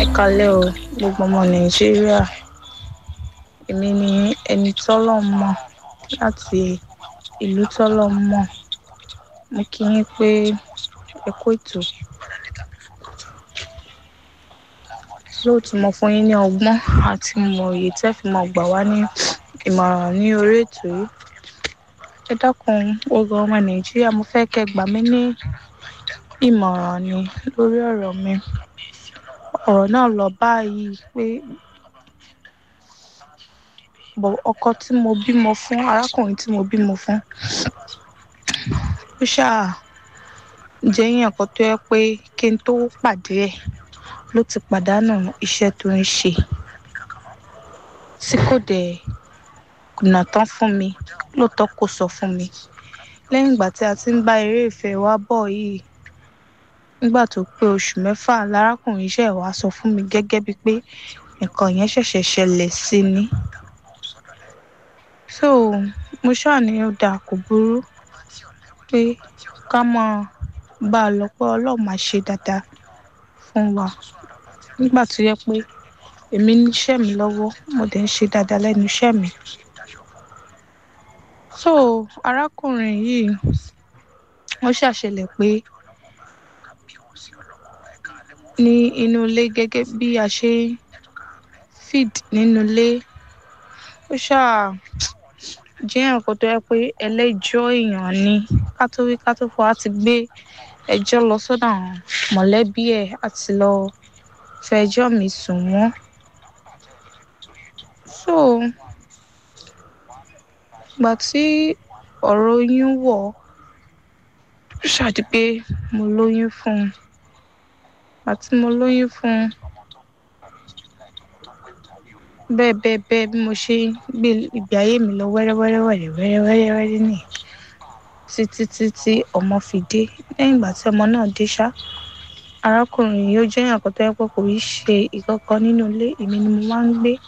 Ẹ kalẹ́ o, gbogbo ọmọ Nàìjíríà. Èmi ni ẹni tọ́lọ̀ mọ̀ láti ìlú tọ́lọ̀ mọ̀. Mo kí yín pé ẹ kú ètò. Lóòtọ́ mo fún yín ní ọgbọ́n àti ìmọ̀ òye tí ẹ fi máa gbà wá ní ìmọ̀ràn ní orí ètò yìí. Ẹ dákun gbogbo ọmọ Nàìjíríà, mo fẹ́ kẹ́ gbà mí ní ìmọ̀ràn ni lórí ọ̀rọ̀ mi. Ọ̀rọ̀ náà lọ báyìí pé bọ̀ ọkọ tí mo bímọ fún, arákùnrin tí mo bímọ fún, ó ṣà jẹ́ èèyàn kan tó yẹ pé kí n tó pàdé ẹ̀ ló ti pàdánù iṣẹ́ tó ń ṣe. Tí kò dẹ̀ kùnà tán fún mi, lóòótọ́ kò sọ fún mi. Lẹ́yìn ìgbà tí a ti ń bá eré ìfẹ́ wa bọ̀ yìí, nígbà tó pé oṣù mẹ́fà, lárákùnrin ṣẹ̀ wá sọ fún mi gẹ́gẹ́ bí pé nǹkan yẹn ṣẹ̀ṣẹ̀ ṣẹlẹ̀ sí ni. So, mo ṣà ní ó dáa kò burú pé ká mọ̀ bá lọ pé Ọlọ́run máa ṣe dáadáa fún wa. Nígbà tó yẹ pé èmi ní iṣẹ́ mi lọ́wọ́, mo dẹ̀ ń ṣe dáadáa lẹ́nu iṣẹ́ mi. So, arákùnrin yìí, ó ṣà ṣẹlẹ̀ pé ní inú ilé gẹ́gẹ́ bí a ṣe feed nínú ilé, ó ṣà jẹ́ èèyàn kan tó yẹ pé ẹlẹ́jọ́ èèyàn ni. Ká tó wí ká tó fọ̀, a ti gbé ẹjọ́ lọ sọ́dọ̀ àwọn mọ̀lẹ́bí ẹ̀, a ti lọ fẹjọ́ mi sùn wọ́n. So, ìgbà tí ọ̀rọ̀ oyún wọ̀, ó ṣà di pé mo lóyún fún un. Ìgbà tí mo lóyún fún un, bẹ́ẹ̀ bẹ́ẹ̀ bẹ́ẹ̀ bí mo ṣe gbé ìgbé ayé mi lọ wẹ́rẹ́wẹ́rẹ́ wẹ̀rẹ́ wẹ́rẹ́wẹ́rẹ́ wẹ́rẹ́ ní títí tí ọmọ fi dé. Lẹ́yìn ìgbà tí ọmọ náà dé ṣá, arákùnrin yìí ó jẹ́ èèyàn kan tó yẹ pé kò í ṣe ìkankan nínú ilé, èmi ni mo máa ń gbé.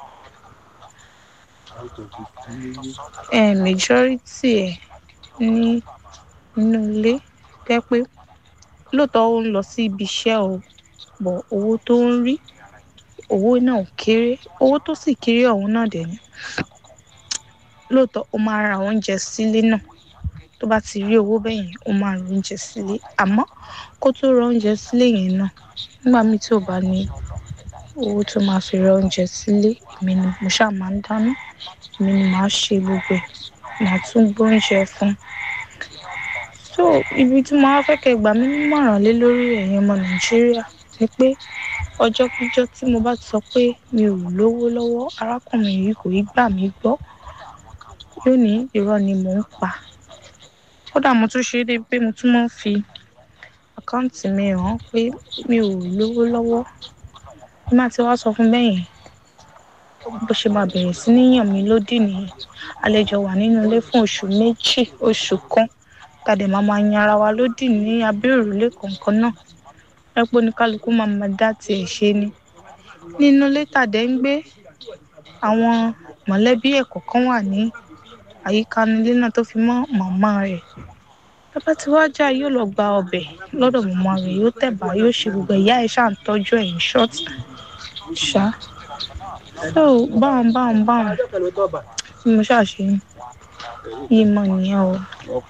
Eh, majority ẹ̀ ní inú ilé jẹ́ pé lóòótọ́ ó ń lọ sí ibi iṣẹ́ o, bọ̀ owó tó ń rí, owó náà ò kéré. Owó tó sì kéré ọ̀hún náà dẹ̀ ní. Lóòótọ́ ó máa ra oúnjẹ sílé náà. Tó bá ti rí owó bẹ́ẹ̀ yẹn, ó máa ra oúnjẹ sílé. Àmọ́ kó tó ra oúnjẹ sílé yẹn náà, nígbà mí tí ó bá ní owó tó máa fi ra oúnjẹ sílé, èmi ni mo ṣà máa ń dáná. Èmi ni màá ṣe gbogbo ẹ̀, màá tún gbé oúnjẹ fún un. So, ibi tí mo máa fẹ́ kẹ́ gbà mí ní ìmọ̀ràn lé lórí ẹ̀yin ọmọ Nàìjíríà ni pé ọjọ́ kíjọ́ tí mo bá ti sọ pé mi ò lówó lọ́wọ́, arákùnrin yìí kò í gbà mí gbọ́. Yóò ní irọ́ ni mò ń pa. Kódà mo tún ṣe dé pé mo tún máa ń fi àkáǹtì mi hàn pé mi ò lówó lọ́wọ́. Bí màá ti wá sọ fún bẹ́ẹ̀ yẹn, bó ṣe máa bẹ̀rẹ̀ sí ní yàn mí lódì nìyẹn. A lè jọ wà nínú ilé fún oṣù méjì, oṣù kan. Tàdé máa máa yan ara wa lódì ní abẹ́ òrùlé kankan náà. Ẹ pé oníkálukú máa ma dá tí ẹ̀ ṣe ni. Nínú ilé tàdé ń gbé, àwọn mọ̀lẹ́bí ẹ̀ kọ̀ọ̀kan wà ní àyíká inú ilé náà tó fi mọ́ màmá rẹ̀. Bí bá ti wá já, yóò lọ gba ọbẹ̀ lọ́dọ̀ màmá rẹ̀, yóò tẹ̀bà, yóò ṣe gbogbo ìyá ẹ̀ ṣà ń tọ́jú ẹ̀ in short. Ṣá. So, báun báun báun tí mo ṣà ṣe yí mọ nìyẹn o.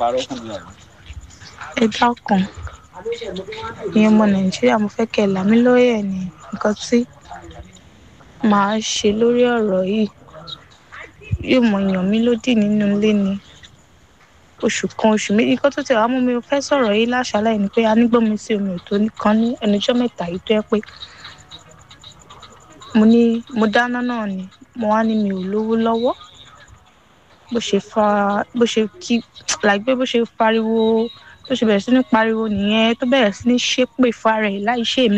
Ẹ dákun, ẹ̀yin ọmọ Nàìjíríà, mo fẹ́ kẹ́ là mí lóye ni nǹkan tí màá ṣe lórí ọ̀rọ̀ yìí. Yóò mọ yàn mí lódì nínú ilé ni oṣù kan, oṣù méjì. Nǹkan tó ti wá mú mi fẹ́ sọ̀rọ̀ yìí láṣálẹ̀ ni pé a ní gbọ́mi sí omi ò tó nìkan ní ẹnu ọjọ́ mẹ́ta yìí tó yẹ pé mo ní mo dáná náà ni. Mo wá ní mi ò lówó lọ́wọ́. Bó ṣe fa, bó ṣe kí, like pé bó ṣe pariwo, bó ṣe bẹ̀rẹ̀ sí ní pariwo nìyẹn, tó bẹ̀rẹ̀ sí ní ṣépè fára ẹ̀ láì ṣe èmi.